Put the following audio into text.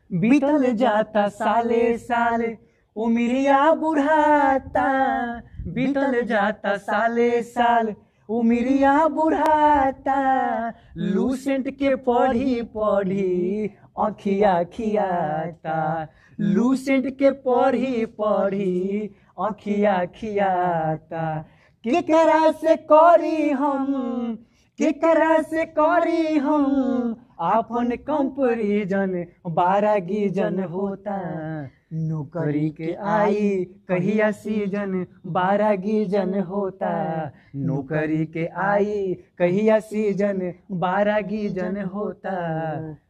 बीतल जाता साले साल उमिरिया बुढ़ाता बीतल जाता साले साल उमिरिया बुढ़ाता लूसेंट के पढ़ी पढ़ी अखिया खियाता लूसेंट के पढ़ी पढ़ी अखिया खियाता केकरा से करी हम केकरा से करी हम आपन कंपरिजन बारह गिजन होता नौकरी के आई कहिया सीजन बारह गिजन होता नौकरी के आई कहिया सीजन बारह गिजन होता